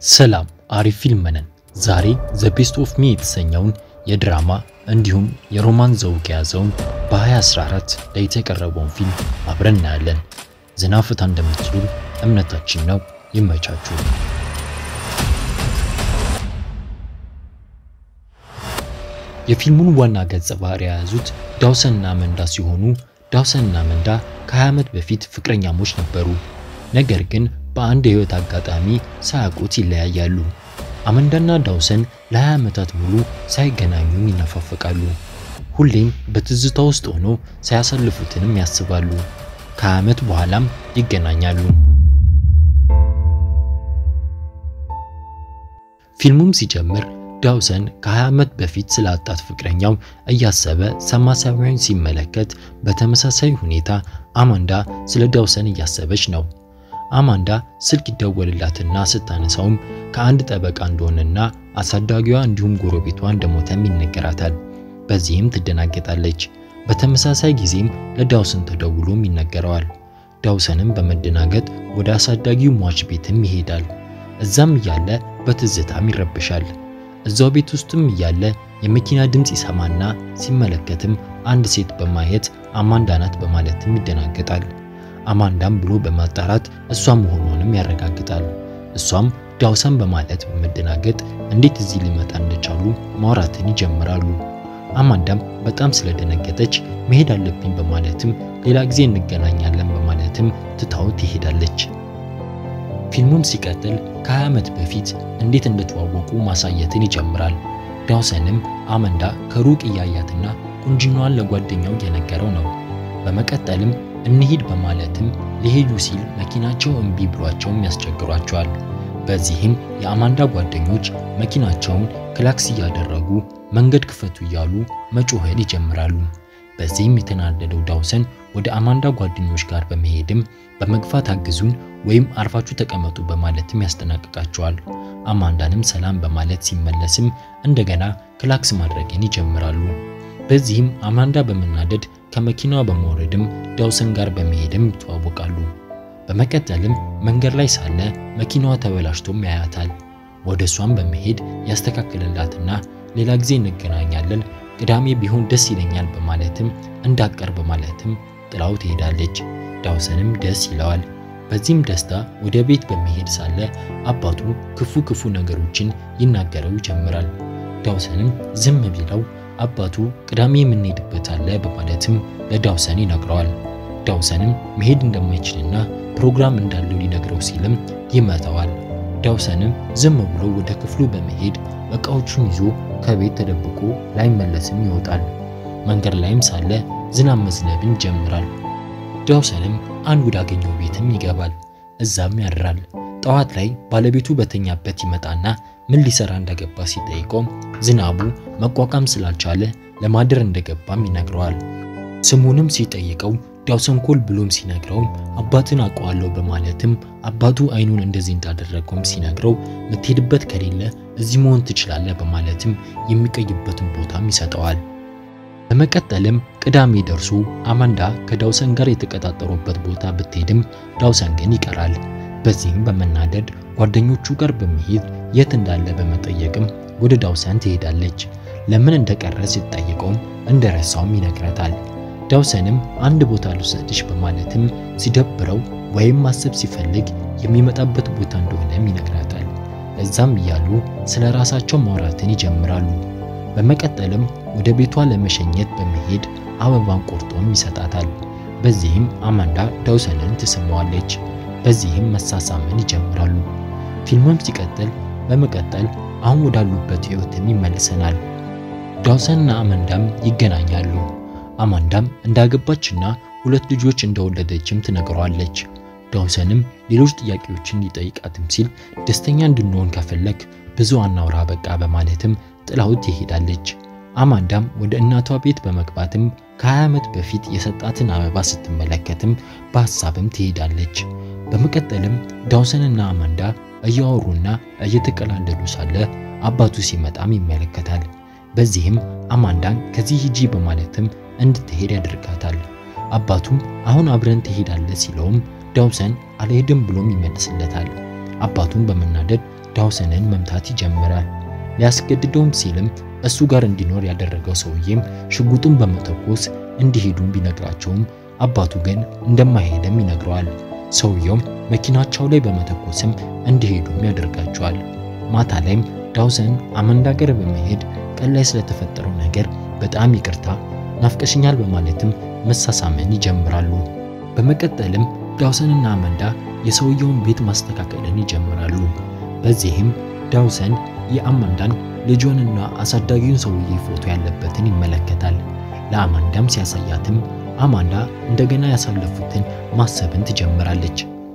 ሰላም አሪፍ ፊልም ነን። ዛሬ ዘ ቤስት ኦፍ ሚ የተሰኘውን የድራማ እንዲሁም የሮማን ዘውግ የያዘውን በ2014 ላይ የተቀረበውን ፊልም አብረን እናያለን። ዘና ፈታ እንደምትሉ እምነታችን ነው። ይመቻችሁ። የፊልሙን ዋና ገጸ ባህሪ የያዙት ዳውሰንና መንዳ ሲሆኑ ዳውሰንና መንዳ ከ20 ዓመት በፊት ፍቅረኛሞች ነበሩ። ነገር ግን በአንድ የህይወት አጋጣሚ ሳያውቁት ይለያያሉ። አመንዳና ዳውሰን ለ20 ዓመታት ሙሉ ሳይገናኙም ይነፋፈቃሉ። ሁሌም በትዝታ ውስጥ ሆኖ ሳያሳልፉትንም ያስባሉ። ከ20 ዓመት በኋላም ይገናኛሉ። ፊልሙም ሲጀምር ዳውሰን ከ20 ዓመት በፊት ስላጣት ፍቅረኛው እያሰበ ሰማያዊውን ሲመለከት፣ በተመሳሳይ ሁኔታ አማንዳ ስለ ዳውሰን እያሰበች ነው። አማንዳ ስልክ ይደወልላትና ስታነሳውም ከአንድ ጠበቃ እንደሆነና አሳዳጊዋ እንዲሁም ጎረቤቷ እንደሞተም ይነገራታል። በዚህም ትደናገጣለች። በተመሳሳይ ጊዜም ለዳውሰን ተደውሎም ይነገረዋል። ዳውሰንም በመደናገጥ ወደ አሳዳጊው ሟች ቤትም ይሄዳል። እዛም እያለ በትዝታም ይረብሻል። እዛው ቤት ውስጥም እያለ የመኪና ድምፅ ይሰማና ሲመለከትም አንድ ሴት በማየት አማንዳ ናት በማለትም ይደናገጣል። አማንዳም ብሎ በማጣራት እሷ መሆኗንም ያረጋግጣል። እሷም ዳውሰን በማለት በመደናገጥ እንዴት እዚህ ሊመጣ እንደቻሉ ማውራትን ይጀምራሉ። አማንዳም በጣም ስለደነገጠች መሄድ አለብኝ በማለትም ሌላ ጊዜ እንገናኛለን በማለትም ትታው ትሄዳለች። ፊልሙም ሲቀጥል ከ20 ዓመት በፊት እንዴት እንደተዋወቁ ማሳየትን ይጀምራል። ዳውሰንም አመንዳ ከሩቅ እያያትና ቁንጅናዋን ለጓደኛው እየነገረው ነው። በመቀጠልም እንሂድ በማለትም ሊሄዱ ሲል መኪናቸው እምቢ ብሏቸውም ያስቸግሯቸዋል። በዚህም የአማንዳ ጓደኞች መኪናቸውን ክላክስ እያደረጉ መንገድ ክፈቱ እያሉ መጮህን ይጀምራሉ። በዚህም የተናደደው ዳውሰን ወደ አማንዳ ጓደኞች ጋር በመሄድም በመግፋት አግዙን ወይም አርፋችሁ ተቀመጡ በማለትም ያስጠናቅቃቸዋል። አማንዳንም ሰላም በማለት ሲመለስም እንደገና ክላክስ ማድረግን ይጀምራሉ። በዚህም አማንዳ በመናደድ ከመኪናዋ በመውረድም ዳውሰን ጋር በመሄድም ይተዋወቃሉ። በመቀጠልም መንገድ ላይ ሳለ መኪናዋ ተበላሽቶም ያያታል። ወደ እሷም በመሄድ ያስተካክልላትና ሌላ ጊዜ እንገናኛለን ቅዳሜ ቢሆን ደስ ይለኛል በማለትም እንዳቀር በማለትም ጥላው ትሄዳለች። ዳውሰንም ደስ ይለዋል። በዚህም ደስታ ወደ ቤት በመሄድ ሳለ አባቱ ክፉ ክፉ ነገሮችን ይናገረው ይጀምራል። ዳውሰንም ዝም ቢለው አባቱ ቅዳሜ የምንሄድበት አለ በማለትም ለዳውሰን ይነግረዋል። ዳውሰንም መሄድ እንደማይችልና ፕሮግራም እንዳለው ሊነግረው ሲልም ይመታዋል። ዳውሰንም ዝም ብሎ ወደ ክፍሉ በመሄድ እቃዎቹን ይዞ ከቤት ተደብቆ ላይመለስም ይወጣል። መንገድ ላይም ሳለ ዝናብ መዝነብን ይጀምራል። ዳውሰንም አንድ ወዳገኘው ቤትም ይገባል። እዛም ያድራል። ጠዋት ላይ ባለቤቱ በተኛበት ይመጣና ምን ሊሰራ እንደገባ ሲጠይቀው ዝናቡ መቋቋም ስላልቻለ ለማደር እንደገባም ይነግረዋል። ስሙንም ሲጠይቀው ዳውሰን ኮል ብሎም ሲነግረው አባትን አውቀዋለሁ በማለትም አባቱ አይኑን እንደዚህ እንዳደረገውም ሲነግረው የምትሄድበት ከሌለ እዚህ መሆን ትችላለህ በማለትም የሚቀይበትን ቦታም ይሰጠዋል። በመቀጠልም ቅዳሜ ደርሶ አማንዳ ከዳውሰን ጋር የተቀጣጠሩበት ቦታ ብትሄድም ዳውሰን ግን ይቀራል። በዚህም በመናደድ ጓደኞቹ ጋር በመሄድ የት እንዳለ በመጠየቅም ወደ ዳውሰን ትሄዳለች። ለምን እንደቀረ ስትጠይቀውም እንደረሳውም ይነግራታል። ዳውሰንም አንድ ቦታ ልውሰድሽ በማለትም ሲደብረው ወይም ማሰብ ሲፈልግ የሚመጣበት ቦታ እንደሆነም ይነግራታል። እዛም እያሉ ስለ ራሳቸው ማውራትን ይጀምራሉ። በመቀጠልም ወደ ቤቷ ለመሸኘት በመሄድ አበባን ቆርጦም ይሰጣታል። በዚህም አማንዳ ዳውሰንን ትስመዋለች። በዚህም መሳሳምን ይጀምራሉ። ፊልሙም ሲቀጥል በመቀጠል አሁን ወዳሉበት ህይወትም ይመልሰናል። ዳውሰንና አማንዳም ይገናኛሉ። አማንዳም እንዳገባችና ሁለት ልጆች እንደወለደችም ትነግረዋለች። ዳውሰንም ሌሎች ጥያቄዎችን ሊጠይቃትም ሲል ደስተኛ እንድንሆን ከፈለግ ብዙ አናውራ በቃ በማለትም ጥላው ትሄዳለች። አማንዳም ወደ እናቷ ቤት በመግባትም ከ20 ዓመት በፊት የሰጣትን አበባ ስትመለከትም በሐሳብም ትሄዳለች። በመቀጠልም ዳውሰንና አማንዳ እያወሩና እየተቀላለዱ ሳለ አባቱ ሲመጣም ይመለከታል። በዚህም አማንዳን ከዚህ ሂጂ በማለትም እንድትሄድ ያደርጋታል። አባቱም አሁን አብረን ትሄዳለህ ሲለውም ዳውሰን አልሄድም ብሎም ይመልስለታል። አባቱም በመናደድ ዳውሰንን መምታት ይጀምራል። ሊያስገድደውም ሲልም እሱ ጋር እንዲኖር ያደረገው ሰውዬም ሽጉጡን በመተኮስ እንዲሄዱ ቢነግራቸውም አባቱ ግን እንደማይሄድም ይነግረዋል። ሰውየውም መኪናቸው ላይ በመተኮስም እንዲሄዱም ያደርጋቸዋል። ማታ ላይም ዳውሰን አማንዳ ጋር በመሄድ ቀን ላይ ስለተፈጠረው ነገር በጣም ይቅርታ ናፍቀሽኛል በማለትም መሳሳምን ይጀምራሉ። በመቀጠልም ዳውሰንና አማንዳ የሰውየውን ቤት ማስተካከልን ይጀምራሉ። በዚህም ዳውሰን የአማንዳን ልጇንና አሳዳጊውን ሰውዬ ፎቶ ያለበትን ይመለከታል። ለአማንዳም ሲያሳያትም አማንዳ እንደገና ያሳለፉትን ማሰብን ትጀምራለች።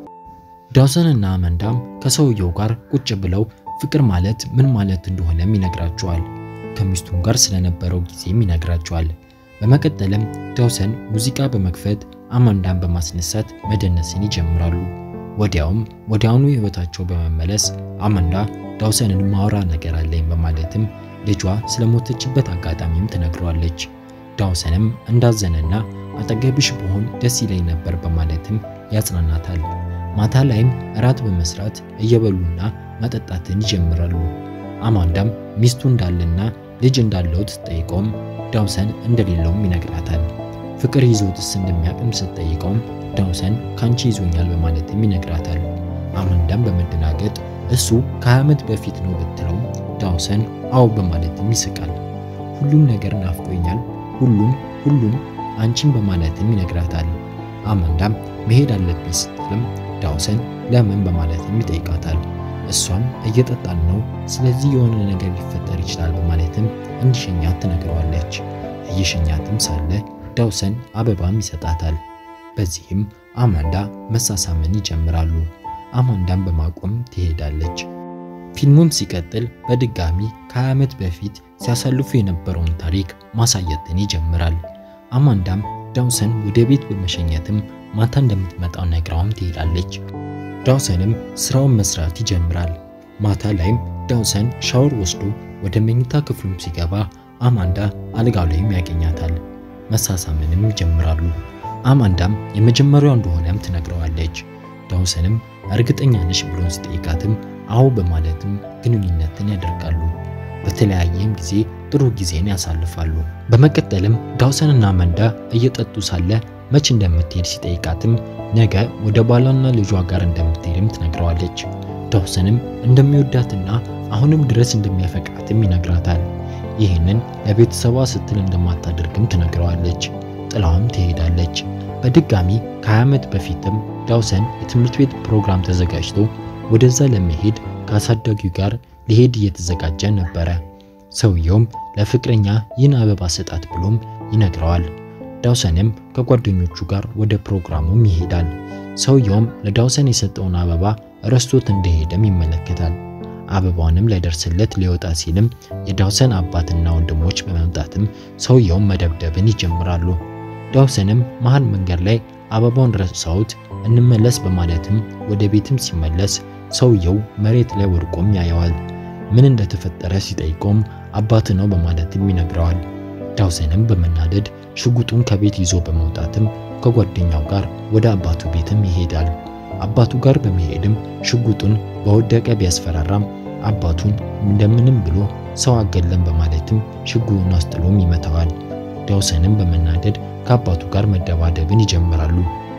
ዳውሰንና አማንዳም ከሰውየው ጋር ቁጭ ብለው ፍቅር ማለት ምን ማለት እንደሆነም ይነግራቸዋል። ከሚስቱም ጋር ስለነበረው ጊዜም ይነግራቸዋል። በመቀጠልም ዳውሰን ሙዚቃ በመክፈት አማንዳን በማስነሳት መደነስን ይጀምራሉ። ወዲያውም ወዲያውኑ ህይወታቸው በመመለስ አማንዳ ዳውሰንን ማውራ ነገር አለኝ በማለትም ልጇ ስለሞተችበት አጋጣሚም ትነግረዋለች። ዳውሰንም እንዳዘነና አጠገብሽ ብሆን ደስ ይለኝ ነበር በማለትም ያጽናናታል። ማታ ላይም እራት በመስራት እየበሉና መጠጣትን ይጀምራሉ። አማንዳም ሚስቱ እንዳለና ልጅ እንዳለው ስትጠይቀውም ዳውሰን እንደሌለውም ይነግራታል። ፍቅር ይዞትስ እንደሚያቅም ስትጠይቀውም ዳውሰን ካንቺ ይዞኛል በማለትም ይነግራታል። አማንዳም በመደናገጥ እሱ ከ20 ዓመት በፊት ነው ብትለውም ዳውሰን አዎ በማለትም ይስቃል። ሁሉም ነገር ናፍቆኛል፣ ሁሉም ሁሉም አንቺን በማለትም ይነግራታል። አማንዳም መሄድ አለብኝ ስትልም ዳውሰን ለምን በማለትም ይጠይቃታል። እሷም እየጠጣን ነው፣ ስለዚህ የሆነ ነገር ሊፈጠር ይችላል በማለትም እንዲሸኛት ትነግረዋለች። እየሸኛትም ሳለ ዳውሰን አበባም ይሰጣታል። በዚህም አማንዳ መሳሳምን ይጀምራሉ። አማንዳም በማቆም ትሄዳለች። ፊልሙም ሲቀጥል በድጋሚ ከ20 ዓመት በፊት ሲያሳልፉ የነበረውን ታሪክ ማሳየትን ይጀምራል። አማንዳም ዳውሰን ወደ ቤት በመሸኘትም ማታ እንደምትመጣው ነግራውም ትሄዳለች። ዳውሰንም ስራውን መስራት ይጀምራል። ማታ ላይም ዳውሰን ሻወር ወስዶ ወደ መኝታ ክፍሉም ሲገባ አማንዳ አልጋው ላይም ያገኛታል። መሳሳምንም ይጀምራሉ። አማንዳም የመጀመሪያው እንደሆነም ትነግረዋለች። ዳውሰንም እርግጠኛ ነሽ ብሎን ሲጠይቃትም አዎ በማለትም ግንኙነትን ያደርጋሉ። በተለያየም ጊዜ ጥሩ ጊዜን ያሳልፋሉ። በመቀጠልም ዳውሰንና አማንዳ እየጠጡ ሳለ መች እንደምትሄድ ሲጠይቃትም ነገ ወደ ባሏና ልጇ ጋር እንደምትሄድም ትነግረዋለች። ዳውሰንም እንደሚወዳትና አሁንም ድረስ እንደሚያፈቅራትም ይነግራታል። ይህንን ለቤተሰቧ ስትል እንደማታደርግም ትነግረዋለች። ጥላውም ትሄዳለች። በድጋሚ ከ20 ዓመት በፊትም ዳውሰን የትምህርት ቤት ፕሮግራም ተዘጋጅቶ ወደዛ ለመሄድ ከአሳዳጊው ጋር ሊሄድ እየተዘጋጀ ነበረ። ሰውየውም ለፍቅረኛ ይህን አበባ ስጣት ብሎም ይነግረዋል። ዳውሰንም ከጓደኞቹ ጋር ወደ ፕሮግራሙም ይሄዳል። ሰውየውም ለዳውሰን የሰጠውን አበባ ረስቶት እንደሄደም ይመለከታል። አበባውንም ላይደርስለት ሊወጣ ሲልም የዳውሰን አባትና ወንድሞች በመምጣትም ሰውየውን መደብደብን ይጀምራሉ። ዳውሰንም መሃል መንገድ ላይ አበባውን ረሳውት እንመለስ በማለትም ወደ ቤትም ሲመለስ ሰውየው መሬት ላይ ወድቆም ያየዋል። ምን እንደተፈጠረ ሲጠይቀውም አባት ነው በማለትም ይነግረዋል። ዳውሰንም በመናደድ ሽጉጡን ከቤት ይዞ በመውጣትም ከጓደኛው ጋር ወደ አባቱ ቤትም ይሄዳል። አባቱ ጋር በመሄድም ሽጉጡን በወደቀ ቢያስፈራራም አባቱን እንደምንም ብሎ ሰው አገለም በማለትም ሽጉጡን አስጥሎም ይመታዋል። ዳውሰንም በመናደድ ከአባቱ ጋር መደባደብን ይጀምራሉ።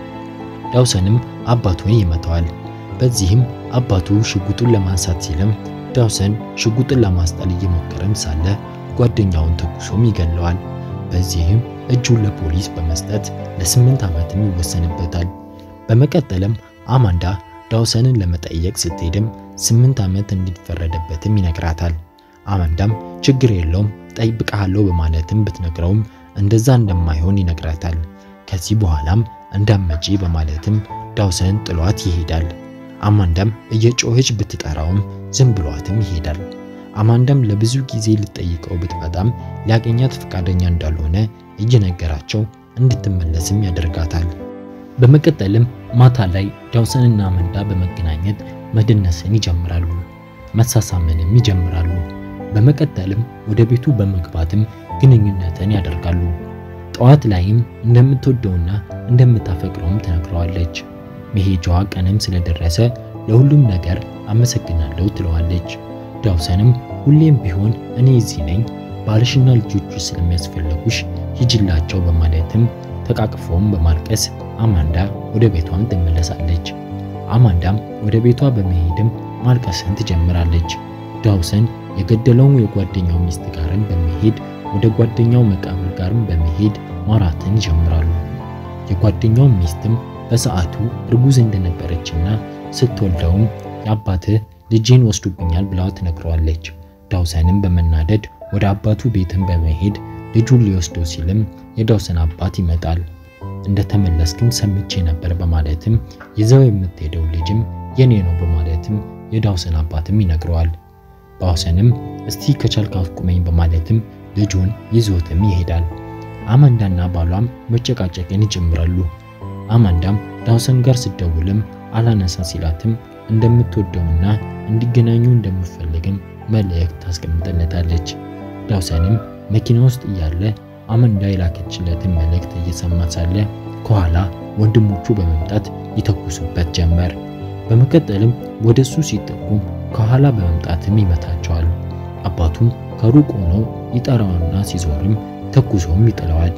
ዳውሰንም አባቱን ይመታዋል። በዚህም አባቱ ሽጉጡን ለማንሳት ሲልም ዳውሰን ሽጉጡን ለማስጣል እየሞከረም ሳለ ጓደኛውን ተኩሶም ይገለዋል። በዚህም እጁን ለፖሊስ በመስጠት ለስምንት ዓመትም ይወሰንበታል። በመቀጠልም አማንዳ ዳውሰንን ለመጠየቅ ስትሄድም ስምንት ዓመት እንዲፈረደበትም ይነግራታል። አማንዳም ችግር የለውም ጠይብቃለሁ በማለትም ብትነግረውም እንደዛ እንደማይሆን ይነግራታል። ከዚህ በኋላም እንዳመጪ በማለትም ዳውሰን ጥሏት ይሄዳል። አማንዳም እየጮኸች ብትጠራውም ዝም ብሏትም ይሄዳል። አማንዳም ለብዙ ጊዜ ልጠይቀው ብትመጣም ሊያገኛት ፈቃደኛ እንዳልሆነ እየነገራቸው እንድትመለስም ያደርጋታል። በመቀጠልም ማታ ላይ ዳውሰንና አማንዳ በመገናኘት መደነስን ይጀምራሉ። መሳሳምንም ይጀምራሉ። በመቀጠልም ወደ ቤቱ በመግባትም ግንኙነትን ያደርጋሉ። ጠዋት ላይም እንደምትወደውና እንደምታፈቅረውም ትነግረዋለች። መሄጃዋ ቀንም ስለደረሰ ለሁሉም ነገር አመሰግናለሁ ትለዋለች። ዳውሰንም ሁሌም ቢሆን እኔ እዚህ ነኝ፣ ባልሽና ልጆቹ ስለሚያስፈልጉሽ ሂጅላቸው በማለትም ተቃቅፈውም በማልቀስ አማንዳ ወደ ቤቷም ትመለሳለች። አማንዳም ወደ ቤቷ በመሄድም ማልቀስን ትጀምራለች። ዳውሰን የገደለውን የጓደኛው ሚስት ጋርም በመሄድ ወደ ጓደኛው መቃብር ጋርም በመሄድ ማውራትን ይጀምራሉ። የጓደኛው ሚስትም በሰዓቱ እርጉዝ እንደነበረችና ስትወልደውም የአባትህ ልጄን ወስዱብኛል ብላ ትነግረዋለች። ዳውሰንም በመናደድ ወደ አባቱ ቤትን በመሄድ ልጁን ሊወስደው ሲልም የዳውሰን አባት ይመጣል። እንደተመለስክም ሰምቼ ነበር በማለትም ይዘው የምትሄደው ልጅም የኔ ነው በማለትም የዳውሰን አባትም ይነግረዋል። ዳውሰንም እስቲ ከቻልክ አስቁመኝ በማለትም ልጁን ይዞትም ይሄዳል። አማንዳና ባሏም መጨቃጨቅን ይጀምራሉ። አማንዳም ዳውሰን ጋር ስደውልም አላነሳ ሲላትም እንደምትወደውና እንዲገናኙ እንደምትፈልግም መልእክት ታስቀምጥለታለች። ዳውሰንም መኪና ውስጥ እያለ አማንዳ የላከችለትን መልእክት እየሰማ ሳለ ከኋላ ወንድሞቹ በመምጣት ይተኩሱበት ጀመር። በመቀጠልም ወደሱ ሲጠጉ ከኋላ በመምጣትም ይመታቸዋል። አባቱም ከሩቅ ሆኖ ይጠራውና ሲዞርም ተኩሶም ይጥለዋል።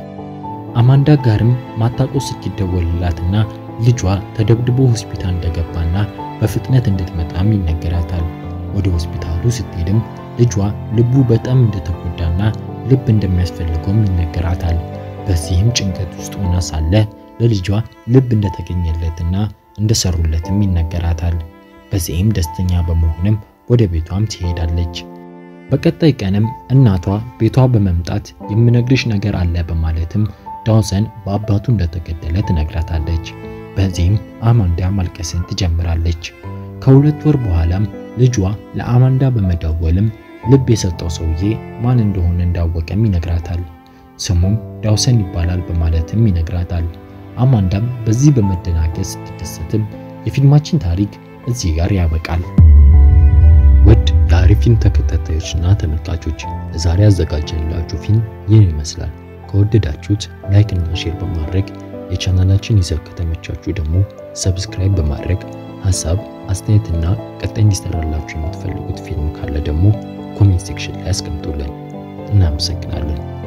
አማንዳ ጋርም ማታቆ ሲደወልላትና ልጇ ተደብድቦ ሆስፒታል እንደገባና በፍጥነት እንድትመጣም ይነገራታል። ወደ ሆስፒታሉ ስትሄድም ልጇ ልቡ በጣም እንደተጎዳና ልብ እንደሚያስፈልገውም ይነገራታል። በዚህም ጭንቀት ውስጥ ሆና ሳለ ለልጇ ልብ እንደተገኘለትና እንደሰሩለትም ይነገራታል። በዚህም ደስተኛ በመሆንም ወደ ቤቷም ትሄዳለች። በቀጣይ ቀንም እናቷ ቤቷ በመምጣት የምነግርሽ ነገር አለ በማለትም ዳውሰን በአባቱ እንደተገደለ ትነግራታለች። በዚህም አማንዳ ማልቀስን ትጀምራለች። ከሁለት ወር በኋላም ልጇ ለአማንዳ በመደወልም ልብ የሰጠው ሰውዬ ማን እንደሆነ እንዳወቀም ይነግራታል። ስሙም ዳውሰን ይባላል በማለትም ይነግራታል። አማንዳም በዚህ በመደናገጥ ስትደሰትም የፊልማችን ታሪክ እዚህ ጋር ያበቃል። ውድ የአሪፍ ፊልም ተከታታዮችና ተመልካቾች ለዛሬ ያዘጋጀንላችሁ ፊልም ይህን ይመስላል። ከወደዳችሁት ላይክ እና ሼር በማድረግ የቻናላችን ይዘት ከተመቻችሁ ደግሞ ሰብስክራይብ በማድረግ ሀሳብ አስተያየትና ቀጣይ እንዲሰራላችሁ የምትፈልጉት ፊልም ካለ ደግሞ ኮሜንት ሴክሽን ላይ አስቀምጡልን። እናመሰግናለን።